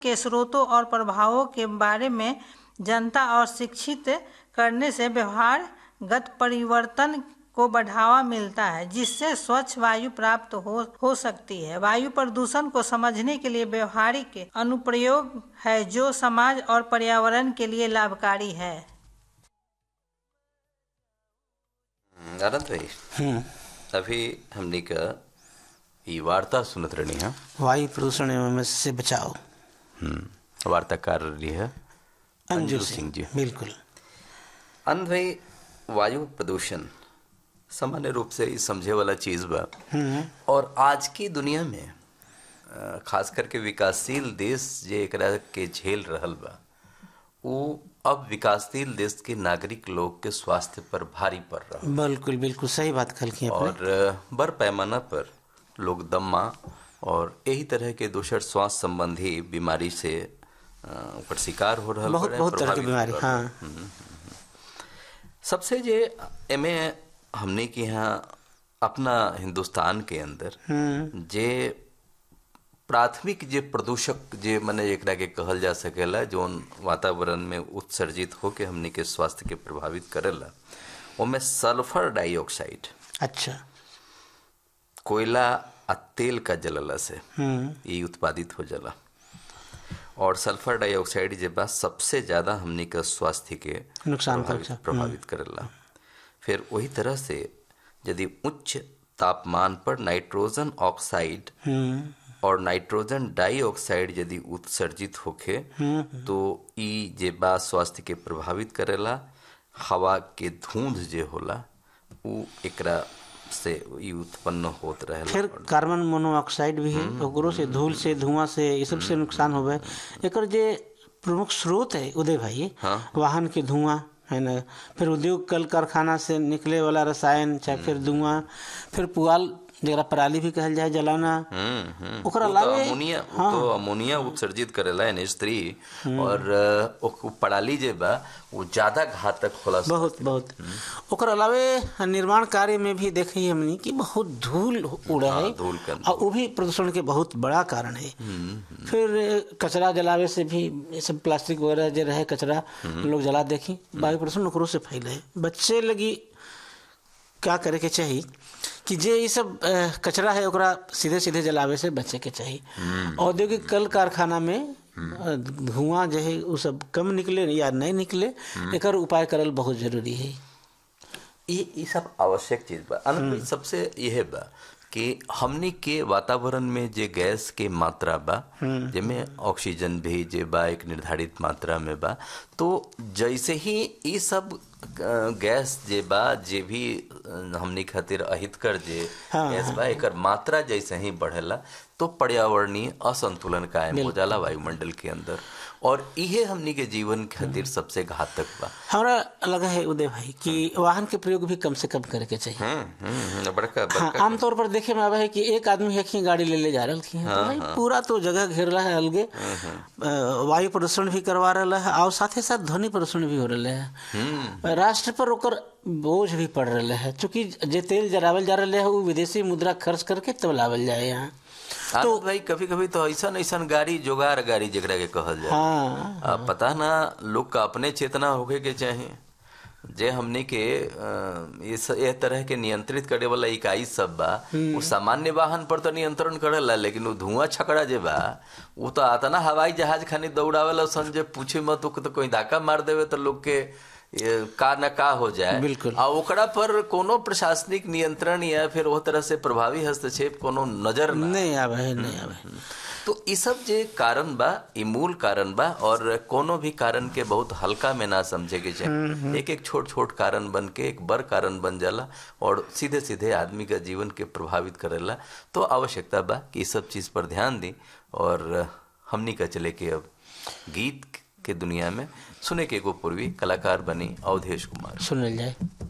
के स्रोतों और प्रभावों के बारे में जनता और शिक्षित करने से व्यवहारगत परिवर्तन को बढ़ावा मिलता है जिससे स्वच्छ वायु प्राप्त हो हो सकती है वायु प्रदूषण को समझने के लिए व्यवहारिक अनुप्रयोग है जो समाज और पर्यावरण के लिए लाभकारी है आनंद भाई अभी हमने का ये वार्ता सुनत रही है वायु प्रदूषण एवं से बचाओ वार्ताकार रही है अंजू सिंह जी बिल्कुल आनंद भाई वायु प्रदूषण सामान्य रूप से ही समझे वाला चीज बा और आज की दुनिया में अ, खास करके विकासशील देश जे एकरा के झेल रहल बा वो अब विकासशील देश के नागरिक लोग के स्वास्थ्य पर भारी पड़ रहा बिल्कुल बिल्कुल सही बात कल की आपने और अ, बड़ पैमाना पर लोग दम्मा और यही तरह के दूसर स्वास्थ्य संबंधी बीमारी से अ, ओकर शिकार हो रहा बहुत बहुत तरह की बीमारी हाँ सबसे जे एमे हमने के यहाँ अपना हिंदुस्तान के अंदर जे प्राथमिक जे प्रदूषक जे मने एकरा के कहल जा सकेला जोन वातावरण में उत्सर्जित होके हमने के स्वास्थ्य के प्रभावित करेला ओमे सल्फर डाइऑक्साइड अच्छा कोयला आ तेल का जलला से हम्म ये उत्पादित हो जाला और सल्फर डाइऑक्साइड जे बा सबसे ज्यादा हमनी के स्वास्थ्य के नुकसान प्रभावित, पहुंचा। प्रभावित करेला फिर वही तरह से यदि उच्च तापमान पर नाइट्रोजन ऑक्साइड हम्म और नाइट्रोजन डाइऑक्साइड यदि उत्सर्जित होखे तो ई जे बा स्वास्थ्य के प्रभावित करेला हवा के धुंध जे होला उ एकरा से ई उत्पन्न होत रहेला फिर कार्बन मोनोऑक्साइड भी है ओकरो से धूल से धुआं से ये सब से नुकसान होवे एकर जे प्रमुख स्रोत है उदय भाई वाहन के धुआं है ना फिर उद्योग कल कारखाना से निकले वाला रसायन चाहे फिर धुआं फिर पुआल जरा पराली भी कहल जाए जलाना हम्म, हम्म। ओकर वो तो अलावे अमोनिया वो तो अमोनिया उत्सर्जित करेला एनएच थ्री और अ, ओक- पाड़ाली जे बा वो ज्यादा घातक होला बहुत बहुत ओकर अलावे निर्माण कार्य में भी देखी हमनी कि बहुत धूल उड़े हाँ, है धूल का- और वो भी प्रदूषण के बहुत बड़ा कारण है फिर कचरा जलावे से भी ये सब प्लास्टिक वगैरह जो रहे कचरा लोग जला देखी वायु प्रदूषण ओकरो से फैले बच्चे लगी क्या करे के चाहिए कि जे ये सब अ, कचरा है ओकरा सीधे सीधे जलावे से बचे के चाहिए औद्योगिक कल कारखाना में अ, धुआं जो है वो सब कम निकले या नहीं निकले एकर उपाय करल बहुत जरूरी है ये ये सब आवश्यक चीज बा अनंत भाई, सबसे यह बा कि हमनी के वातावरण में जे गैस के मात्रा बा जेमे ऑक्सीजन भी जे बा एक निर्धारित मात्रा में बा तो जैसे ही ये सब अ, गैस जे बा जे भी अ, हमनी खातिर अहितकर जे गैस बा एकर मात्रा जैसे ही बढ़ेला तो पर्यावरणीय असंतुलन कायम हो जाला वायुमंडल के अंदर और इहे हमनी के जीवन खातिर सबसे घातक बा हमरा लगा है उदय भाई कि वाहन के प्रयोग भी कम से कम करे के चाहिए हम्म हम्म, बड़का हाँ बड़का आमतौर पर देखे में आवे है कि एक आदमी एक ही गाड़ी ले ले जा रही है तो भाई पूरा तो जगह घेरला है अलगे अ, वायु प्रदूषण भी करवा रहा है और साथ साथ ध्वनि प्रदूषण भी हो रहा है राष्ट्र पर ओकर बोझ भी पड़ रहा है चूंकि जे तेल जरावल जा रहा है वो विदेशी मुद्रा खर्च करके तब लावल जाए यहाँ तो भाई कभी कभी तो ऐसा ऐसा गाड़ी जोगार गाड़ी जेकरा के कहल जाए हाँ आ, पता ना लोग का अपने चेतना होके के चाहे जे हमने के अ, ये स- ये तरह के नियंत्रित करे वाला इकाई सब बा वो सामान्य वाहन पर तो नियंत्रण करेला लेकिन वो धुआं छकड़ा जे बा वो तो आता ना हवाई जहाज खानी दौड़ावेला सन जे पूछे मत तो कोई धक्का मार देवे तो लोग के ये का न का हो जाए बिल्कुल। आ ओकरा पर कोनो प्रशासनिक नियंत्रण या फिर वो तरह से प्रभावी हस्तक्षेप कोनो नजर ना नहीं आवे है नहीं आवे तो ई सब जे कारण बा ई मूल कारण बा और कोनो भी कारण के बहुत हल्का में ना समझे के चाहिए एक एक छोट छोट कारण बन के एक बड़ कारण बन जाला और सीधे सीधे आदमी का जीवन के प्रभावित करेला तो आवश्यकता बा कि ई सब चीज पर ध्यान दी और हमनी का चले के अब गीत के दुनिया में सुने के एगो पूर्वी कलाकार बनी अवधेश कुमार सुनल जाए